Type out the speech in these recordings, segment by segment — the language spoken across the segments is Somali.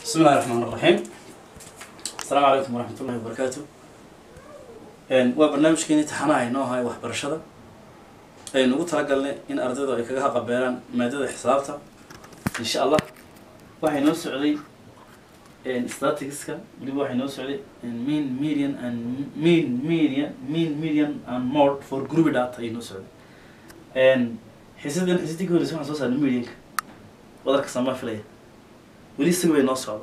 بسم الله الرحمن الرحيم السلام عليكم ورحمة الله وبركاته waa barnaamijkeeni taxanaha inoo ahay waxbarashada aynu ugu talagalnay in ardaydu ay kaga haqabeelaan maadada xisaabta insha allah waxay noo socday staticska weliba waxay noo socday mean median and mean median mean median and mode for group data ayay noo socday xisadan xisadii ka horeysa waxaan soo saarnay medianka wadarka samaa filaya weli isaga bay noo socda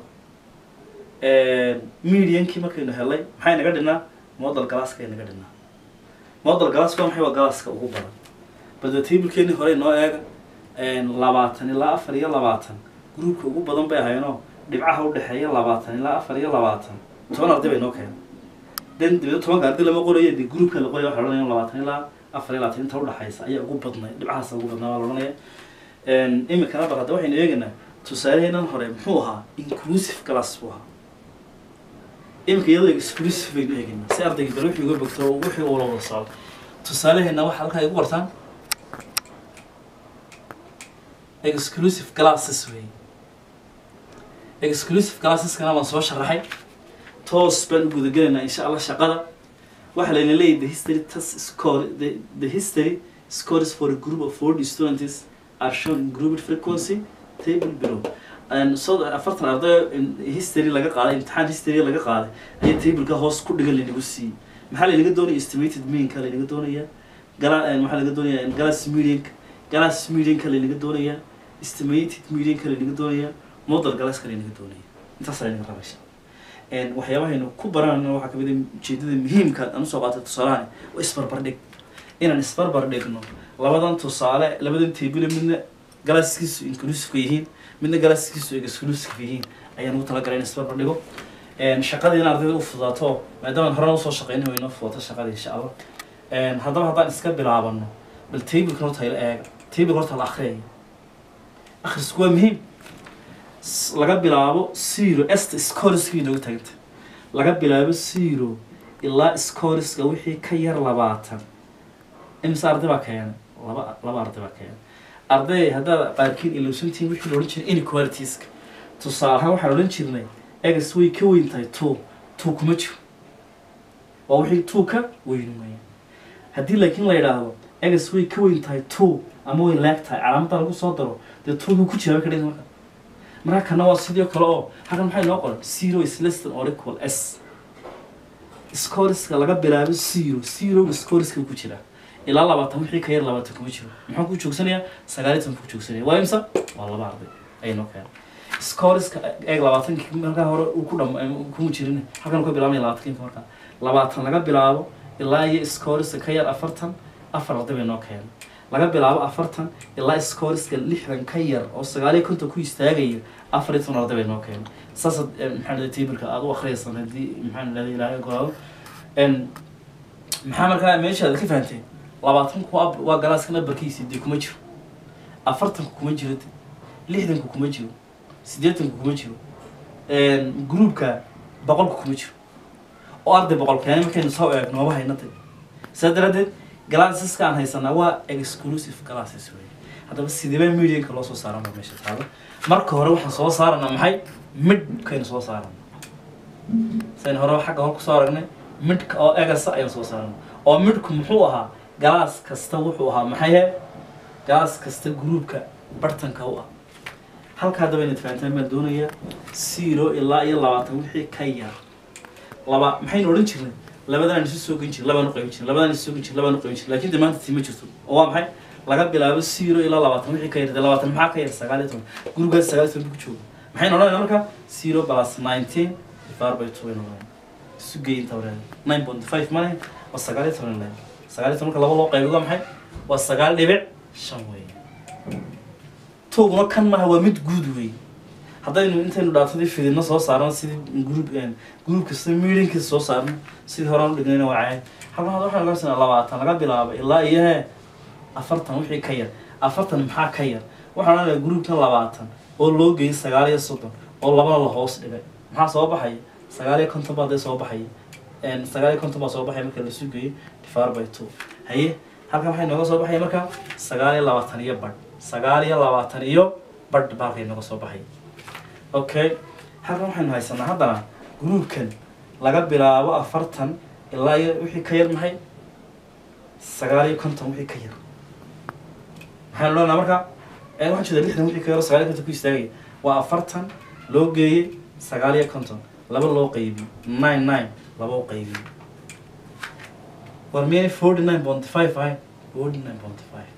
mediankii markaynu helay maxay naga dhinaa model galaaska ay naga dhinaa model galaaska waa maxay waa galaaska ugu badan bada tablekeenii hore noo eega labaatan ilaa afar iyo labaatan groupka ugu badan bay ahaynoo dhibcaha udhexeeya labaatan ilaa afar iyo labaatan toban arday bay noo keenay den dibada tobanka arday lama qorayo de groupka la qoraya waxa la odhanaya labaatan ilaa afar iyo labaatan inta udhexaysa ayaa ugu badnay dhibcahaas ugu badnaa waa la odhanaya imikana bal hadda waxaynu eegaynaa tusaaleheenan hore muxuu ahaa inclusive class buu ahaa imika iyadoo exclusive baynu eegaynaa si ardayga bal wixii uga bogto wixii uu la wada socdo tusaaleheena waxa halkaa igu qortaan exclusive classes wey exclusive classeskana waan soo sharaxay toos baan u gudagelaynaa insha allah shaqada waxaa layna leeyahy the history test score the, the history scores for a group of 40 students are shown in grouped frequency table below so afartan arday history laga qaaday imtixaan history laga qaaday ayaa tableka hoos ku dhigan laynagu siiyey maxaa laynaga doonaya estimated meanka laynaga doonaya gala maxaa laga doonaya galas medianka galas medianka laynaga doonaya estimated medianka laynaga doonaya model galaska laynaga doonaya intaas laynaga rabaysa waxyaabahaynu ku baranayno waxaa kamid ah ujeedada muhiimka aan usoo qaatay tusaalahani waa isbarbar dhig inaan isbarbar dhigno labadan tusaale labadan table midna galaaskiisu inclusive yihiin midna galaaskiisu exclusive yihiin ayaan ugu talagalay in isbarbar dhigo shaqadii in ardayda u fudaato maadaama horena usoo shaqeynay way inoo fudato shaqada insha allah haddaba haddaan iska bilaabano bal tableka horta ila eega tableka horta la akhriyaya akhrisku waa muhiim laga bilaabo zero esta scoriska inooga taganta laga bilaabo zero ilaa scoriska wixii ka yar labaatan imise arday baa keenay laba laba arday baa keenay arday haddaad qaarkiin ilowsantihiin wixii la odhan jiray inequalitiska tusaale ahaan waxaan odhan jirnay egas way ka weyn tahay two two kuma jiro waa wixii two ka weyn weya haddii laakiin la yidhaahdo egas way ka weyn tahay two ama way laag tahay calaamadda lagu soo daro dee two buu ku jiraa ka dhigta marka marka kana waa sidoo kale oo halkan maxay noo qoran zero is less than or equal s scoriska laga bilaabo zero zero scoriska ku jiraa ilaa labaatan wixii ka yar labaatan kuma jiro muxuu ku joogsanayaa sagaaliy toban ku joogsanaya waa imsa waa laba arday ayay noo keenay scoriska eeg labaatankii markaa hore uu ku dham kuma jirin halkan ka bilaabmaya labaatankinka markaa labaatan laga bilaabo ilaa iyo scoriska ka yar afartan afar arday bay noo keenay laga bilaabo afartan ilaa scoriska lixdan ka yar oo sagaaliyo konton ku istaagaya afar iyo toban arday bay noo keenay saasaad maxaa dhahday tableka aada u akhriyaysan haddii maxaa dhahday ilaahay ogolaado maxaa markaa meeshaada ka fahanteen labaatanku waa waa galaaska nabarkiisi dee kuma jiro afartanku kuma jiro de lixdanku kuma jiro siddeetanku kuma jiro groupka boqolku kuma jiro oo arday boqol keenay markaynu soo eegno maba haynatay saa daraadeed galaasaska aan haysanaa waa exclusive classes wey haddaba sideba medianka loo soo saarana meesha taalo marka hore waxaan soo saaranaa maxay midkaynu soo saarana saynu hore xagga hore kusoo aragnay midka oo egasa ayaan soo saarana oo midku muxuu ahaa galaas kasta wuxuu ahaa maxay he galaas kasta groupka bartanka u ah halka haddaba inaad fahantaan baan doonayaa zero ilaa iyo labaatan wixii ka yar laba maxaynu odhan jirnay labadan isu soo gen jir labaan u qaybin jir labadan isu soo gen jir labaan u qaybin jir laakiin de maanta tii ma jirto oo waa maxay laga bilaabo zero ilaa labaatan wixii ka yar de labaatan maxaa ka yar sagaal iyo toban gurigaas sagaal iyo toban ku jooga maxaynu odhanaynaa marka zero plus nineteen divided by two aynu odhanayna isu geey inta wareega nine point five mane waa sagaal iyo toban leeg sagaal iyo tobanka laba loo qaybiyo waa maxay waa sagaal dhibic shan weeye toguna kan maaha waa mid guud weeye haddaynu intaynu dhaatadii fidino soo saarno sidii group group kasta meetingkiisa soo saarno sidii horaan u dhignayna waa cayn halkan hadda waxaan ogaansanaa labaatan laga bilaabo ilaa iyo hee afartan wixii ka yar afartan maxaa ka yar waxaan odhanayaa groupkan labaatan oo loo geeyay sagaal iyo soddon oo labana la hoos dhigay maxaa soo baxaya sagaal iyo konton baa dee soo baxaya sagaal iyo konton baa soo baxaya marka lasu geeyo divided by two haye halkan waxay nooga soo baxaya marka sagaal iyo labaatan iyo badh sagaal iyo labaatan iyo badh baa halkay nooga soo baxaya okay halkan waxaynu haysanaa haddana gruubkan laga bilaabo afartan ilaa iyo wixii ka yar maxay sagaal iyo konton wixii ka yar maxaynu leenaha marka ee waxaa jeeda lixdan wixii ka yar oo sagaal iyo konton ku istaagaya waa afartan loo geeyey sagaal iyo konton laba loo qaybiyo nine nine laba u qaybiyo war miyay forty nine point five ahay forty nine point five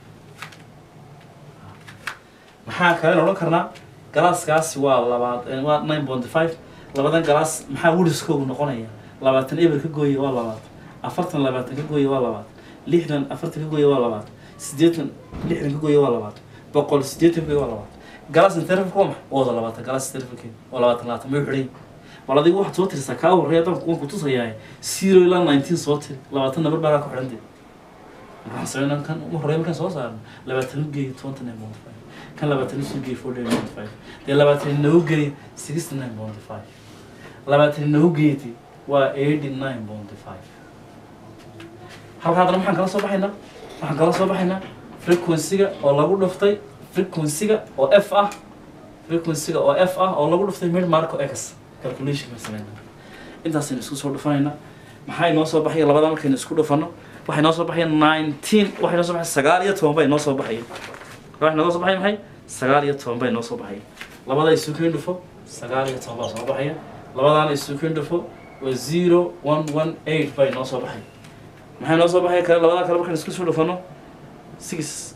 maxaa kale odhan karnaa galaaskaasi waa labaad eh, waa nine point five labadan galaas maxaa wuriskoogu noqonaya labaatan eber ka gooya waa labaad afartan labaatan ka gooya waa labaad lixdan afartan ka gooya waa labaad siddeetan lixdan ka gooya waa labaad boqol siddeetan ka gooya waa labaad galaas intervalka waa maxay waa wada labaatan galaas intervalkeeda waa labaatan labaatan may xidhay wal adigu waxaad soo tirisaa kaa horreeya dan kuwan kutusayaa zero ilaa nineteen soo tiri labaatan nabar baa ku xidhan dee maxaan sameynaa kan ugu horreeya markaan soo saarno labaatan u geeyo twenty nine point five kan labaatan isu geeyo forty nine point five dee labaatan inagu geeyo sixty nine point five labaatan inagu geeytay waa eighty nine point five halka haddana maxaan kala soo baxaynaa waxaan kala soo baxaynaa frequency-ga oo lagu dhuftay frequency-ga oo f ah frequency-ga oo f ah oo lagu dhuftay mid marco x calculation baan sameynaa intaasaynu isku soo dhufanaynaa maxaa inoo soo baxaya labada markaynu isku dhufano waxay noo soo baxaya nineteen waxay noo soo baxaya sagaal iyo toban bay noo soo baxaya waxay noo soo baxaya maxay sagaal iyo toban bay noo soo baxaya labada isu keen dhufo sagaal iyo toban baa soo baxaya labadaana isu keen dhufo waa zero one one eight bay noo soo baxaya maxay noo soo baxaya kale labada kale markaan isku soo dhufano six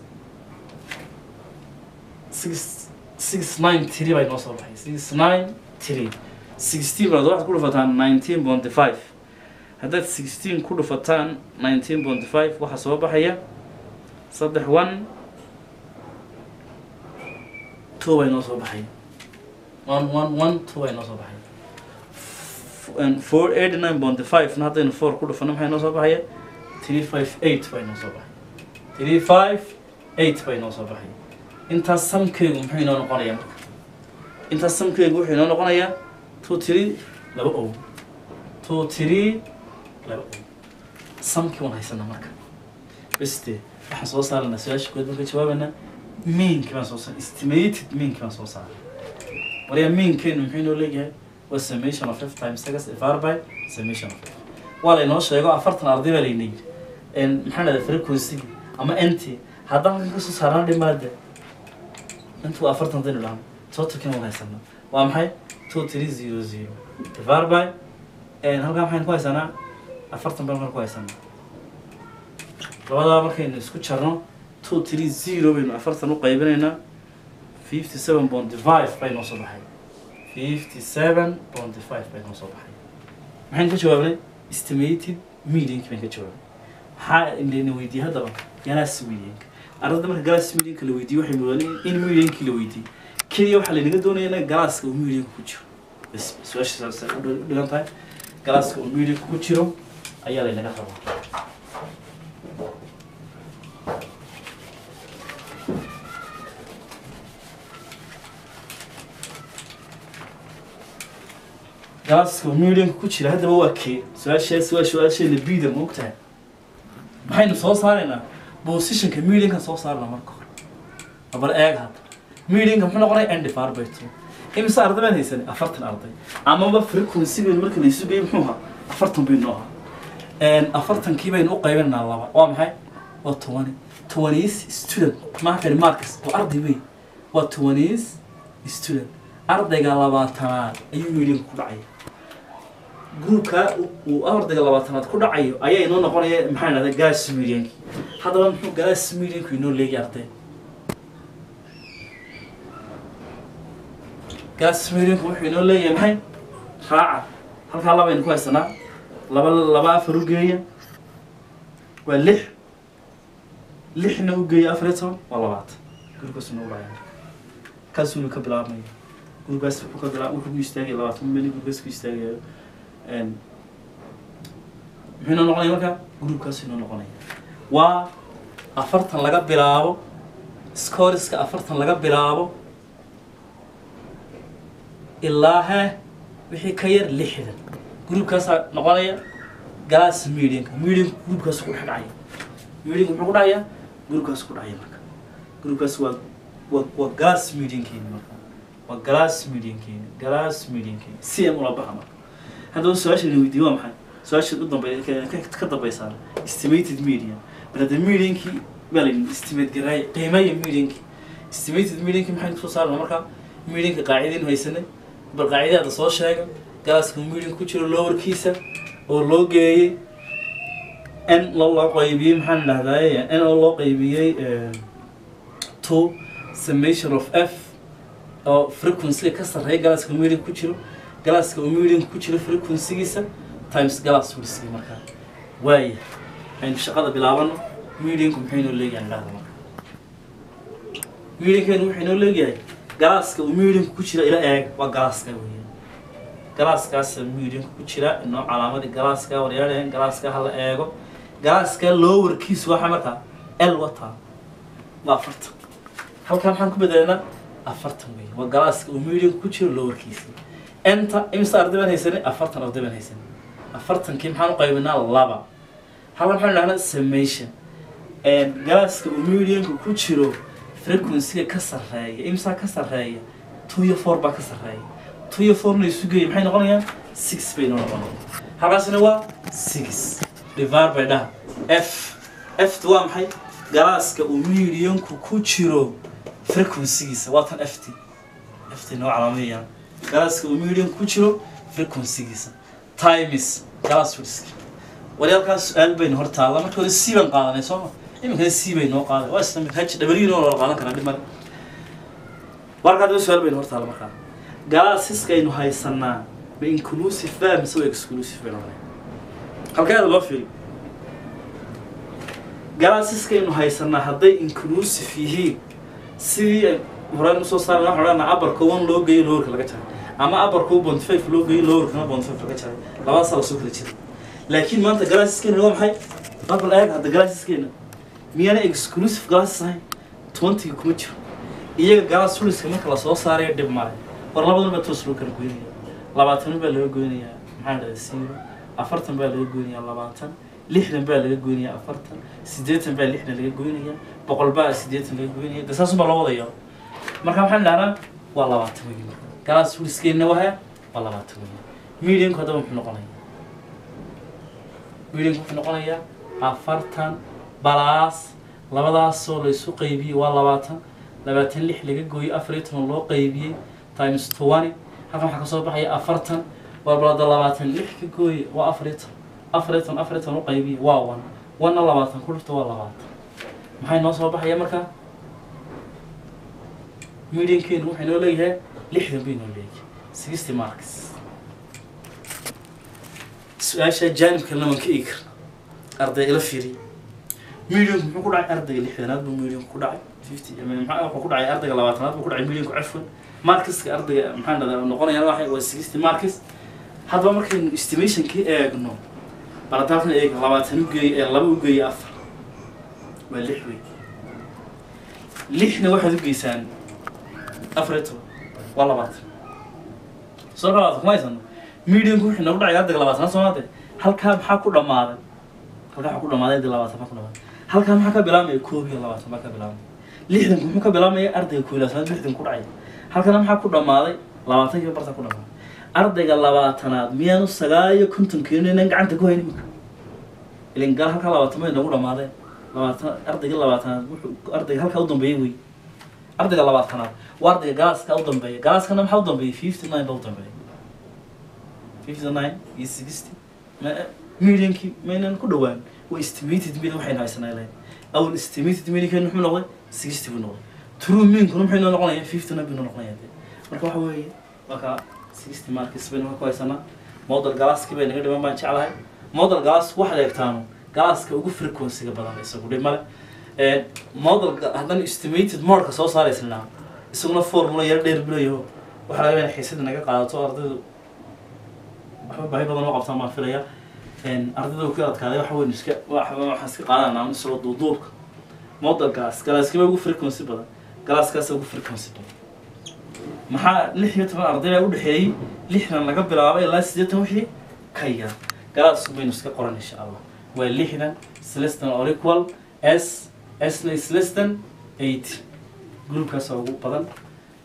six six nine three bay noo soo baxay six nine three sixteen baad waxaad ku dhufataan nineteen point five haddaad sixteen ku dhufataan nineteen point five waxaa soo baxaya saddex one two bay noo soo baxaya one one one two bay noo soo baxaya F- and four eighty nine point five na haddaynu four ku dhufano maxay noo soo baxaya three five eight bay noo soo baxaya three five eight bay noo soo baxaya intaas samkeegu muxuu inoo noqonayaa marka intaas samkeegu wuxuu inoo noqonayaa two three laba ow two three laba ow samkii waan haysanaa marka beste waxaan soo saaranaa su-aasha kood marka jawaabanaa meankii baan soo saar estimated meankii baan soo saaray waryaa meankeenu muxuu inoo leeyahay waa summation of f times x divided by summation of f waa laynoo sheego afartan arday baa layna yidhi En maxaa dhahda frequency ama nt haddaan halkan kasoo saarnaa dhimaada intu waa afartan hadaynu dhahno totalkina waan haysanaa waa maxay two three zero zero divided by En halkaa maxaynu ku haysanaa afartan baan halkan ku haysanaa labadaa markaynu isku jarno two three zero baynu afartan u qaybinaynaa fifty seven point five bay noo soo baxay fifty seven point five bay noo soo baxay maxaynu ka jawaabnay estimated medianki baynu ka jawaabnay maxaa layna weydiiyey haddaba galaas medianka ardada marka galaas medianka la weydiiyey waxay mudaneen in mediankii la weydiiyey keliya waxaa laynaga doonaya inaga galaaska uu medianka ku jiro bas su-aasha saasay u dhi- dhigan tahay galaaska uu medianka ku jiro ayaa laynaga rabaa galaaska uu medianka ku jira haddaba waa kee su-aashaas waa su-aasheena bida ma ogtahay maxaynu soo saaraynaa positionka medianka soo saarna marka hore bal eeg hadda medianka muxuu noqonaya n divided by two imise arday baan haysanay afartan arday amaba frequency-geenu marka la isu geeyo muxuu ahaa afartan baynu ahaa afartankii baynu u qaybinaynaa laba waa maxay waa twenty twenties student maaha kani marcus waa arday wey waa twenties student ardayga labaatanaad ayuu medianka ku dhacaya gruupka uu ardayga labaatanaad ku dhacayo ayaa inoo noqonaya maxaa dhahda galas medianki haddaba muxuu galas medianku inoo leegay arday galas medianku wuxuu inoo leeyahay maxay raaca halkaa labaynu ku haysanaa laba laba afar u geeya waa lix lixna u geeya afar iyo toban waa labaatan gruupkaas inoo dhacaya kaasuu ka bilaabmaya gruupkaas wuxuu ka bilaab wuxuu ku istaagaya labaatan meli gruupkaas ku istaagayo muxuu inoo noqonaya marka gruupkaas inoo noqonaya waa afartan laga bilaabo scoriska afartan laga bilaabo ilaa he wixii ka yar lixdan gruupkaasaa noqonaya galas medianka medianka gruupkaas ku dhex dhacaya medianka muxuu ku dhacaya gruupkaas ku dhacaya marka gruupkaas waa waa waa galas mediankeeni marka waa glass mediankeena glass mediankeena si am ula baxa marka haddaba su-aasha la weydiiye waa maxay su-aasha u dambeeya ka- ka- ka dambaysaa estimated median bal hadda mediankii baa layidhi estimate garaay qiimeeya mediankii estimated mediankii maxaynu kusoo saarna markaa medianka qaacidaynu haysanay bal qaacidada soo sheega galaaska median ku jiro lowerkiisa oo loo geeyey n loo loo qaybiyey maxaan dhahdaye n oo loo qaybiyey two summation of f oo frequency ka sarreeya galaaska median ku jiro galaaska uu median ku jiro frequencygiisa times galaas wilski markaa waaya aynu shaqada bilaabano medianku maxay noo leeyahay dhahda marka mediankeenu waxay noo leeyahay galaaska uu medianku ku jira ila eeg waa galaaska weeyaan galaaskaas medianku ku jira inoo calaamadii galaaska waryaadheen galaaska hala eego galaaska lowerkiisu waxa markaa l wataa waa afartan halkan maxaan ku bedelanaa afartan wey waa galaaska uu medianku ku jiro lowerkiisa enta imisa arday baan haysanay afartan arday baan haysanay afartankii maxaan u qaybinaa laba halkan maxaan dhahnaa summation galaaska uu medianku ku jiro frequencyga ka sarreeya imsaa ka sarreeya two iyo four baa ka sarreeya two iyo fourna isu geeyay maxay noqonayaan six bay noo noqonayaan halkaasina waa six divar bay dhaha f ft waa maxay galaaska uu medianku ku jiro frequencygiisa waa tan ft ft noo calaamayaan galaaska uu medianku ku jiro frequencygiisa times galaas wilski waryaalkaas su-aal baynu hor taalla marka hore c baan qaadanay sooma iminkana c bay noo qaaday waa isla mid haj dhabalyiin oo loola qaadan karaa dhib male warka hadaba su-aal baynu hor taalla markaa galaasiska aynu haysanaa ma inclusive ba mise waa exclusive baynu oranay halkeeda loo fiiriyo galaasiska aynu haysanaa hadday inclusive yihiin sidii ay horeen usoo saarna waxaan odhanaa abarka one loo geeyo lowerka laga jaray ama abarka one point five loo geeyo lowerkana point five laga jaray labadaasa lasoo kala jira laakiin maanta galaasiskeena waa maxay barbal eeg hadda galaasiskeena miyaana exclusive galaasis ahayn twentyga kuma jiro iyaga galaas fuliska marka lasoo saarayo dhib male war labadan baa toos loo kala goynaya labaatan baa laga goynayaa maxaa dhahda zero afartan baa laga goynayaa labaatan lixdan baa laga goynayaa afartan siddeetan baa lixdan laga goynayaa boqol baa siddeetan laga goynaya de saasun baa loo wadaya marka maxaan dhahnaa waa labaatan weyi marka galaas fuliskeenna waa waa labaatan weyi medianku haddaba muxuu noqonaya medianku wuxuu noqonayaa afartan balaas labadaasoo la isu qaybiyey waa labaatan labaatan lix laga gooyey afar iyo toban loo qaybiyey times twenty halkan waxaa kasoo baxaya afartan waa balada labaatan lix ka gooye waa afar iyo toban afar iyo toban afar iyo toban u qaybiyey waa one one-na labaatan ku dhifta waa labaatan maxay noo soo baxaya markaa mediankeenu waxay noo leeyahay lixdan bay noo leeyahay sixty marks su-aasha jaanibka laman ka eegi karna arday ila fiiriy medianku muxuu ku dhacay ardayga lixdanaad buu medianku ku dhacay fifty maxaa wuxuu ku dhacay ardayga labaatanaad buu ku dhacay medianku cafwan markiska ardayga maxaa dhahdaa noqonayaan waxay waa sixty markis haddaba markaynu estimationkii eegno baladaalkan eeg labaatan u geeyey ee laba u geeyey afar waa lix wey lixna waxaad u geysaan afar iyo toban waa labaatan soo labaatan kuma haysano medianku wuxuu nagu dhacay ardayga labaatanaad soomaade halkaa maxaa ku dhammaaday halkaa waxaa ku dhammaaday ardayga labaatan baa ku dhammaaday halkaa maxaa ka bilaabmaya koob iyo labaatan baa ka bilaabmaya lixdanku muxuu ka bilaabmaya ardayga koob iyo labaatanaad lixdan ku dhacay halkana maxaa ku dhammaaday labaatankiiba barta ku dhammaaday ardayga labaatanaad miyaanu sagaal iyo konton keenin inaan gacanta ku haynin marka ilin gal halkaa labaatan bay nagu dhammaadeen labaatan ardayga labaatanaad wuxuu ardayga halkaa u dambeeyey wey ardayga labaatanaad waa ardayga galaaska u dambeeya galaaskana maxaa u dambeeyey fifty nine baa u dambeeya fifty nine iyo sixty mediankii maynan ku dhawaan waa estimated median waxaynu haysanaa ilahay awal estimated mediankeenu muxuu noqday sixty buu noqday true meankuna muxuu inoo noqonayaa fifty nine buu inoo noqonayaa dee marka waxa weeye waa kaa sixty markis baynu ka ku haysanaa model galaaskii bay naga dhiman baan jeclahay model galaas waxaad eegtaanu galaaska ugu frequencyga badan isagu dhib male model haddana estimated modka soo saaraysnaa isaguna formula yaro dheer bilayo waxaa laga yaabaa xiisada naga qaadato ardaydu waxba baahi badan oo qabtaan baan filaya ardayda ku adkaaday waxa weyn iska waxaan iska qaadanaa isagoo duuduubka modelkaas galaaskiba ugu frequency badan galaaskaas ugu frequency badan maxaa lix iyo toban arday baa u dhexeeyey lixdan laga bilaabay ilaa siddeetan wixii ka yar galaasku baynu iska qoran insha allah waa lixdan is less than or equal s sna is less than eight groupkaasa ugu badan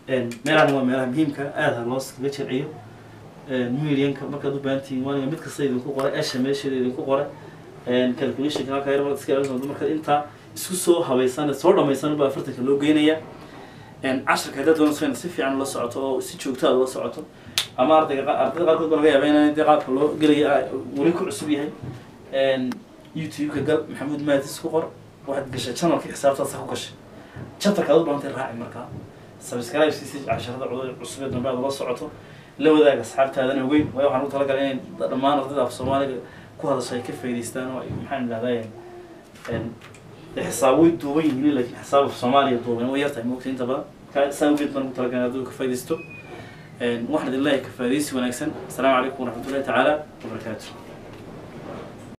meelahan waa meelaha muhiimka aada loo kaga jilciyo medianka markaad u baahan tihiin waaniga mid kasta idinku qoray esha meesheeda idinku qoray calculationka halkaa yar markaad iska ilaalisa markaad intaa isku soo habaysan soo dhamaysan baa afartanka loo geynaya casharka haddaad doonayso inaad si fiican ula socoto oo si joogta aad ula socoto ama ardayga qa- ardayda qaarkood baa laga yaaba in dee qaabka loo gelaya ah, weli ku cusub yahay youtube-ka gal maxamuud maadis ku qor waxaad gashay channelka xisaabtaas ku gashay chapterka aad u baahantay raaci markaa subscribe si si casharada cudur cusub ee dambe aad ula socoto la wadaaga asxaabtaadana ogeyn waayo waxaan u talagalay inay dhammaan ardayda af soomaaliga ku hadasha ay ka faa'idaystaan oo ay maxaan idhahdaa xisaab way duuban yihiin laakiin xisaab af soomaaliya duuban way yartahay moogta inta badan ka saa ugeed baan ugu talagalay aduu ka faa'iidaysto waxaan idin leeyahay ka faa'iidaysi wanaagsan asalaamu calaykum waraxmatullahi tacaala wabarakaatu